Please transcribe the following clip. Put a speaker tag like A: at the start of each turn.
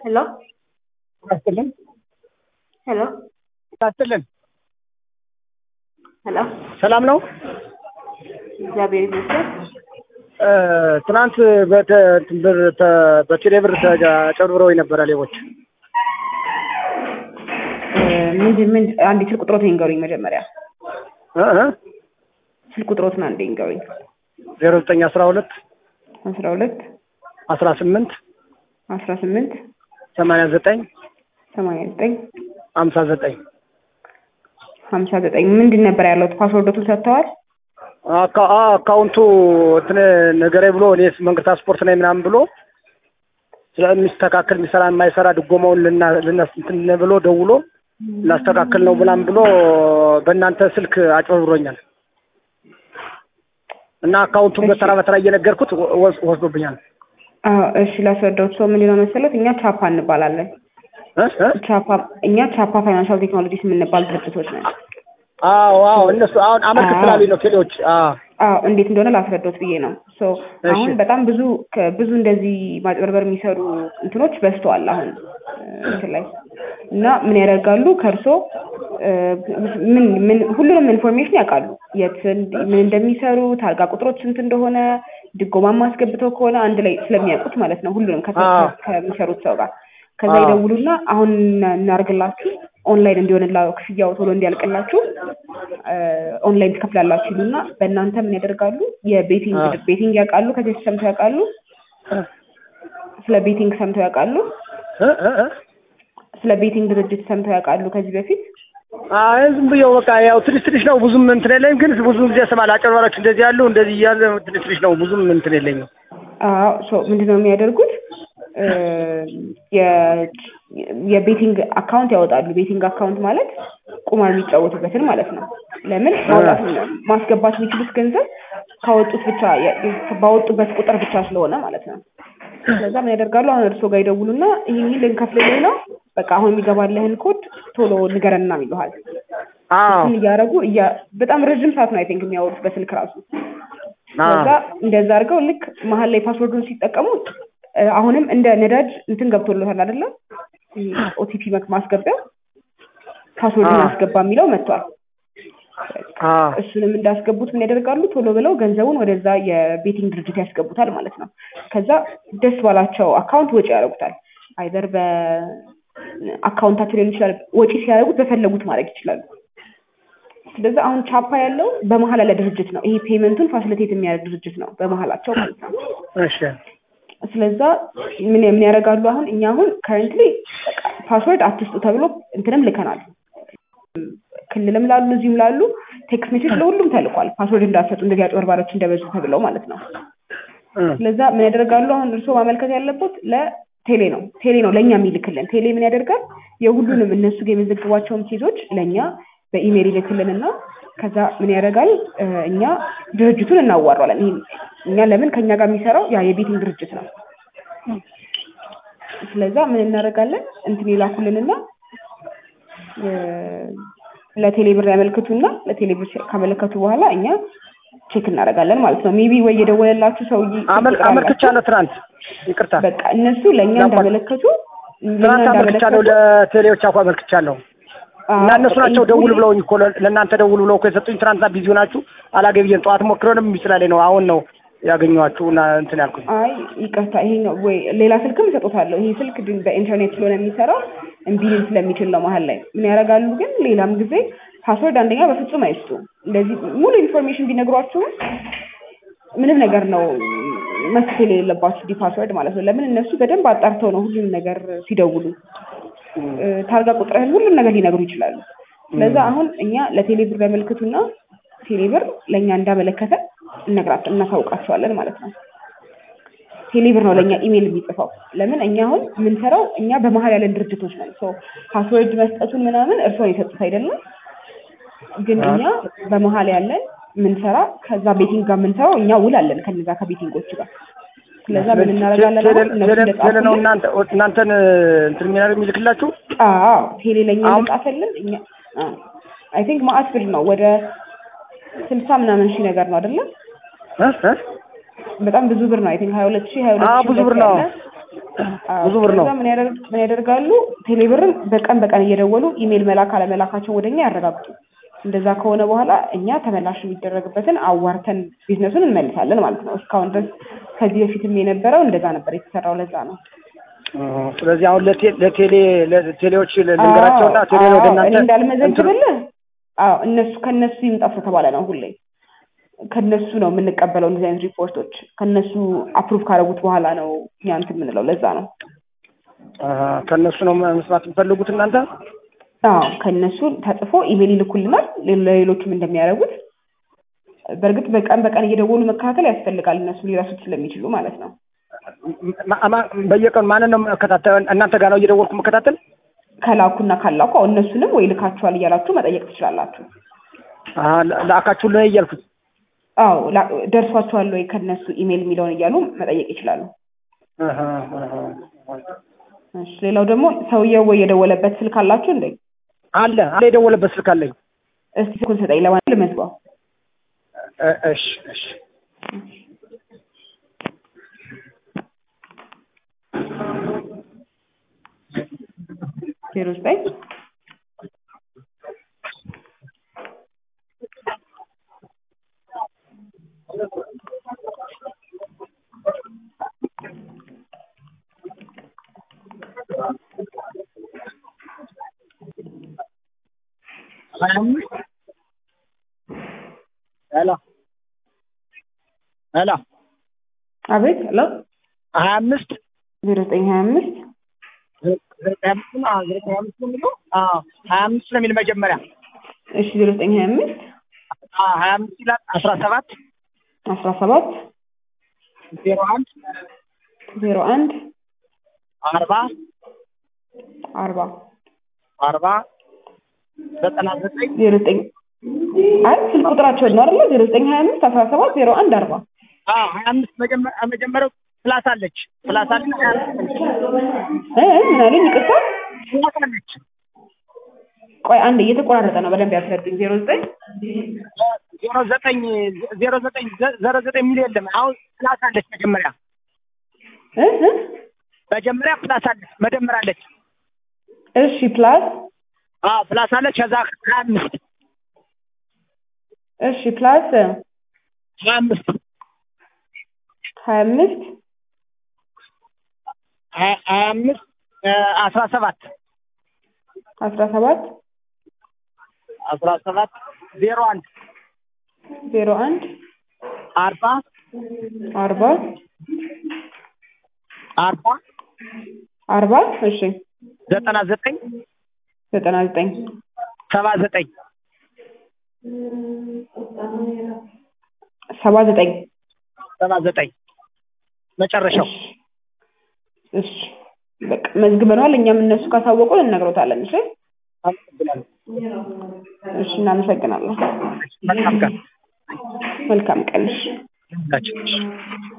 A: ሄሎ
B: ይስጥልን
A: ሄሎ
B: ይስጥልን።
A: ሄሎ
B: ሰላም ነው።
A: እግዚአብሔር ይመስገን።
B: እ፣ ትናንት በተ- ብር ተ- በቴሌ ብር ተጨብርብረው የነበረ ሌቦች
A: እ፣ ምንድን ምን አንዴ ስልክ ቁጥሮትን ይንገሩኝ መጀመሪያ።
B: እ እ
A: ስልክ ቁጥሮትን አንዴ ይንገሩኝ።
B: ዜሮ ዘጠኝ አስራ ሁለት
A: አስራ ሁለት
B: አስራ ስምንት
A: አስራ ስምንት
B: ሰማንያ ዘጠኝ
A: ሰማንያ ዘጠኝ
B: ሀምሳ ዘጠኝ
A: ሀምሳ ዘጠኝ ምንድን ነበር ያለው? ፓስወርዶቱን ሰጥተዋል?
B: አካ- አ አካውንቱ እንትን ነገሬ ብሎ እኔ መንግስት ስፖርት ነኝ ምናምን ብሎ ስለሚስተካከል የሚሰራ የማይሰራ ድጎማውን ልና ልና- እንትን ብሎ ደውሎ ላስተካከል ነው ምናምን ብሎ በእናንተ ስልክ አጭበርብሮኛል እና አካውንቱን በተራ በተራ እየነገርኩት ወ- ወስ- ወስዶብኛል።
A: አዎ፣ እሺ ላስረዳዎት። ሰው ምንድን ነው መሰለት እኛ ቻፓ እንባላለን።
B: እ እ
A: ቻፓ እኛ ቻፓ ፋይናንሻል ቴክኖሎጂስ የምንባል ድርጅቶች ነን።
B: አዎ አዎ እነሱ አሁን አመልክት
A: አዎ።
B: ስላሉኝ ነው ቴሌዎች። አዎ
A: አዎ እንዴት እንደሆነ ላስረዳዎት ብዬ ነው። ሶ
B: እሺ።
A: አሁን በጣም ብዙ ከ- ብዙ እንደዚህ ማጭበርበር የሚሰሩ እንትኖች በዝተዋል አሁን እ፣ እንትን ላይ እና ምን ያደርጋሉ ከእርሶ እ፣ ምን ምን ሁሉንም ኢንፎርሜሽን ያውቃሉ። የት እንድ- ምን እንደሚሰሩ ታርጋ ቁጥሮች ስንት እንደሆነ ድጎማም አስገብተው ከሆነ አንድ ላይ ስለሚያውቁት ማለት ነው ሁሉንም ከ-
B: አዎ።
A: ከሚሰሩት ሰው ጋር ከዛ
B: አዎ።
A: ይደውሉና አሁን እና- እናርግላችሁ ኦንላይን እንዲሆንላ ክፍያው ቶሎ እንዲያልቅላችሁ እ፣ ኦንላይን ትከፍላላችሁ ይሉና በእናንተ ምን ያደርጋሉ? የቤቲንግ
B: አዎ።
A: ቤቲንግ ያውቃሉ? ከዚህ በፊት ሰምተው ያውቃሉ? ስለ ቤቲንግ ሰምተው ያውቃሉ?
B: እ እ እ
A: ስለ ቤቲንግ ድርጅት ሰምተው ያውቃሉ ከዚህ በፊት?
B: አይ ዝም ብዬው በቃ ያው ትንሽ ትንሽ ነው ብዙም እንትን የለኝም፣ ግን ብዙ ጊዜ እሰማለሁ አጭበርባሪዎች እንደዚህ ያሉ እንደዚህ እያለ ትንሽ ትንሽ ነው ብዙም እንትን የለኝም።
A: አዎ ሶ ምንድነው የሚያደርጉት? እ፣ የ- የቤቲንግ አካውንት ያወጣሉ። ቤቲንግ አካውንት ማለት ቁማር የሚጫወቱበትን ማለት ነው። ለምን ማውጣት ማስገባት የሚችሉት ገንዘብ ካወጡት ብቻ የ- ባወጡበት ቁጥር ብቻ ስለሆነ ማለት ነው። ስለዛ ምን ያደርጋሉ? አሁን እርስዎ ጋር ይደውሉና ይህን ይህን ልንከፍልልህ ነው፣ በቃ አሁን የሚገባልህን ኮድ ቶሎ ንገረና ይሉሃል።
B: አዎ
A: እሱን እያደረጉ እያ- በጣም ረዥም ሰዓት ነው አይ ቲንክ የሚያወሩት በስልክ ራሱ
B: አዎ
A: ከዛ እንደዛ አድርገው ልክ መሀል ላይ ፓስወርዱን ሲጠቀሙ እ፣ አሁንም እንደ ነዳጅ እንትን ገብቶለታል አይደለ? ኦቲፒ ማስገቢያ ፓስወርድን
B: አዎ።
A: አስገባ የሚለው መጥቷል።
B: አዎ
A: እሱንም እንዳስገቡት ምን ያደርጋሉ? ቶሎ ብለው ገንዘቡን ወደዛ የቤቲንግ ድርጅት ያስገቡታል ማለት ነው። ከዛ ደስ ባላቸው አካውንት ወጪ ያደርጉታል። አይዘር በአካውንታቸው ሊሆን ይችላል። ወጪ ሲያደርጉት በፈለጉት ማድረግ ይችላሉ። ስለዚህ አሁን ቻፓ ያለው በመሀል ያለ ድርጅት ነው። ይሄ ፔመንቱን ፋሲሊቴት የሚያደርግ ድርጅት ነው በመሀላቸው ማለት ነው።
B: እሺ
A: ስለዛ ምን ምን ያደርጋሉ? አሁን እኛ አሁን ከረንትሊ ፓስወርድ አትስጡ ተብሎ እንትንም ልከናል። ክልልም ላሉ እዚህም ላሉ ቴክስት ሜሴጅ ለሁሉም ተልኳል። ፓስወርድ እንዳትሰጡ እንደዚህ አጭበርባሪዎች እንደበዙ ተብለው ማለት ነው።
B: እ
A: ስለዛ ምን ያደርጋሉ? አሁን እርስዎ ማመልከት ያለበት ለቴሌ ነው። ቴሌ ነው ለእኛ የሚልክልን። ቴሌ ምን ያደርጋል? የሁሉንም እነሱ ጋር የመዘግቧቸውን ኬዞች ለእኛ በኢሜይል ይልክልንና ከዛ ምን ያደርጋል? እ፣ እኛ ድርጅቱን እናዋራለን። ይሄ እኛ ለምን ከእኛ ጋር የሚሰራው ያ የቤቲንግ ድርጅት ነው። ስለዛ ምን እናደርጋለን? እንትን ይላኩልንና እ፣ ለቴሌ ብር ያመልክቱና ለቴሌ ብር ካመለከቱ በኋላ እኛ ቼክ እናደርጋለን ማለት ነው። ሜቢ ወይ የደወለላችሁ ሰውዬ
B: አመል አመልክቻለሁ ትናንት። ይቅርታ
A: በቃ እነሱ ለእኛ
B: ለማ-
A: እንዳመለከቱ ለእኛ
B: ትናንት አመልክቻለሁ፣
A: እንዳመለከቱ
B: ለቴሌዎች አኳ አመልክቻለሁ እና እነሱ ናቸው ደውል ብለውኝ እኮ ለ- ለእናንተ ደውል ብለው እኮ የሰጡኝ። ትናንትና ቢዚ ሆናችሁ አላገብየን ጠዋት ሞክረንም ስላለኝ ነው አሁን ነው ያገኘኋችሁ እና እንትን ያልኩኝ።
A: አይ ይቅርታ፣ ይሄ ነው ወይ ሌላ ስልክም እሰጦታለሁ። ይሄ ስልክ ግን በኢንተርኔት ስለሆነ የሚሰራው እምቢ ሊል ስለሚችል ነው። መሀል ላይ ምን ያደርጋሉ ግን ሌላም ጊዜ ፓስወርድ አንደኛ በፍጹም አይስጡ። እንደዚህ ሙሉ ኢንፎርሜሽን ቢነግሯችሁም ምንም ነገር ነው መክፈል የሌለባችሁ ዲ ፓስወርድ ማለት ነው። ለምን እነሱ በደንብ አጣርተው ነው ሁሉም ነገር ሲደውሉ እ፣ ታርጋ ቁጥርህን ሁሉም ነገር ሊነግሩ ይችላሉ። ስለዛ አሁን እኛ ለቴሌ ብር ያመልክቱና ቴሌ ብር ለእኛ እንዳመለከተ እነግራት እናሳውቃቸዋለን ማለት ነው። ቴሌ ብር ነው ለእኛ ኢሜይል የሚጽፈው። ለምን እኛ አሁን የምንሰራው እኛ በመሀል ያለን ድርጅቶች ነን። ሶ ፓስወርድ መስጠቱን ምናምን እርስዎን የሰጡት አይደለም፣ ግን እኛ በመሀል ያለን የምንሰራ ከዛ ቤቲንግ ጋር የምንሰራው እኛ ውል አለን ከነዛ ከቤቲንጎች ጋር። ስለዛ ምን እናደርጋለን አሁን እነሱ
B: ቴሌ ነው
A: እንደጻፉልን
B: እናንተ እናንተን እንትን የሚያደርግ የሚልክላችሁ
A: አዎ ቴሌ ለእኛ
B: አሁን-
A: እንደጻፈልን እኛ አይ ቲንክ ማአት ብር ነው ወደ ስልሳ ምናምን ሺህ ነገር ነው አይደለም?
B: እ እ
A: በጣም ብዙ ብር ነው። አይ ቲንክ ሀያ ሁለት ሺህ ሀያ ሁለት
B: አዎ
A: ሺህ
B: ብዙ ብር
A: ሁለት
B: ነው።
A: ያለ አዎ፣
B: ብዙ ብር ነው።
A: ከዛ ምን ያደርግ ምን ያደርጋሉ? ቴሌብርን በቀን በቀን እየደወሉ ኢሜል መላክ አለመላካቸው ወደኛ ያረጋግጡ። እንደዛ ከሆነ በኋላ እኛ ተመላሽ የሚደረግበትን አዋርተን ቢዝነሱን እንመልሳለን ማለት ነው። እስካሁን ድረስ ከዚህ በፊትም የነበረው እንደዛ ነበር የተሰራው። ለዛ ነው
B: እ፣ ስለዚህ አሁን ለቴ- ለቴሌ ለቴሌዎች ልንገራቸውና
A: አዎ፣
B: ቴሌ ወደ
A: አዎ፣
B: እናንተ
A: እኔ እንዳልመዘግብልህ አዎ እነሱ ከነሱ ይምጣ ስለተባለ ነው ሁሌ ከነሱ ነው የምንቀበለው እንደዚህ አይነት ሪፖርቶች ከነሱ አፕሩቭ ካደረጉት በኋላ ነው እኛ እንትን የምንለው ለዛ ነው
B: አ፣ ከእነሱ ነው መስማት የምፈልጉት እናንተ?
A: አዎ ከነሱ ተጽፎ ኢሜል ይልኩልናል ሌሎ- ለሌሎችም እንደሚያደርጉት በእርግጥ በቀን በቀን እየደወሉ መከታተል ያስፈልጋል እነሱ ሊረሱት ስለሚችሉ ማለት ነው
B: ማ- ማ- በየቀኑ ማንን ነው መከታተል? እናንተ ጋር ነው እየደወልኩ መከታተል?
A: ከላኩና ካላኩ አዎ እነሱንም ወይ ልካችኋል እያላችሁ መጠየቅ ትችላላችሁ
B: አ፣ ላ- ላካችሁልን ነው እያልኩት።
A: አዎ ላ- ደርሷችኋል ወይ ከነሱ ኢሜል የሚለውን እያሉ መጠየቅ ይችላሉ
B: አሃ፣ አሃ።
A: እሺ ሌላው ደግሞ ሰውየው ወይ የደወለበት ስልክ አላችሁ እንዴ
B: አለ አለ የደወለበት ስልክ አለኝ።
A: እስቲ ስልኩን ስጠኝ ለማለት ልመዝገው
B: እ፣ እሺ እሺ
A: ዜሮ ዘጠኝ
B: ሀያ አምስት ሄሎ ሄሎ
A: አቤት ሄሎ
B: ሀያ አምስት
A: ዜሮ ዘጠኝ ሀያ አምስት
B: ዘጠኝ አምስት ነው። አዎ፣ ዘጠኝ አምስት ነው የሚለው። አዎ፣ ሀያ አምስት ነው የሚል መጀመሪያ።
A: እሺ ዜሮ ዘጠኝ ሀያ አምስት
B: አዎ፣ ሀያ አምስት ይላል። አስራ ሰባት
A: አስራ ሰባት
B: ዜሮ አንድ
A: ዜሮ አንድ
B: አርባ
A: አርባ
B: አርባ ዘጠና ዘጠኝ
A: ዜሮ ዘጠኝ አይ ስልክ ቁጥራቸውን ነው አይደለ? ዜሮ ዘጠኝ ሀያ አምስት አስራ ሰባት ዜሮ አንድ አርባ
B: አዎ፣ ሀያ አምስት መጀመ- መጀመሪያው ፕላስ አለች ፕላስ አለች ሀያ አምስት አለች።
A: እ ምን አለኝ? ይቅርታ
B: ፕላስ አለች
A: ቆይ አንድ እየተቆራረጠ ነው። በደንብ ያስረዱኝ። ዜሮ ዘጠኝ
B: ዜሮ ዘጠኝ ዜሮ ዘጠኝ ዜሮ ዘጠኝ የሚል የለም። አሁን ፕላስ አለች መጀመሪያ
A: እ እ
B: መጀመሪያ ፕላስ አለች መደመር አለች።
A: እሺ ፕላስ
B: አዎ ፕላስ አለች። ከዛ ሀያ አምስት
A: እሺ ፕላስ
B: ሀያ አምስት
A: ሀያ አምስት
B: ሀያ ሀያ አምስት አስራ ሰባት
A: አስራ ሰባት
B: አስራ ሰባት ዜሮ አንድ
A: ዜሮ አንድ
B: አርባ
A: አርባ
B: አርባ
A: አርባ እሺ
B: ዘጠና ዘጠኝ
A: ዘጠና ዘጠኝ
B: ሰባ ዘጠኝ
A: ሰባ ዘጠኝ
B: ሰባ ዘጠኝ መጨረሻው
A: እሺ በቃ መዝግበነዋል። እኛም እነሱ ካሳወቁን እንነግሮታለን። እሺ
B: አመሰግናለሁ።
A: እሺ እናመሰግናለን።
B: መልካም ቀን
A: መልካም ቀን። እሺ
B: ሁላችን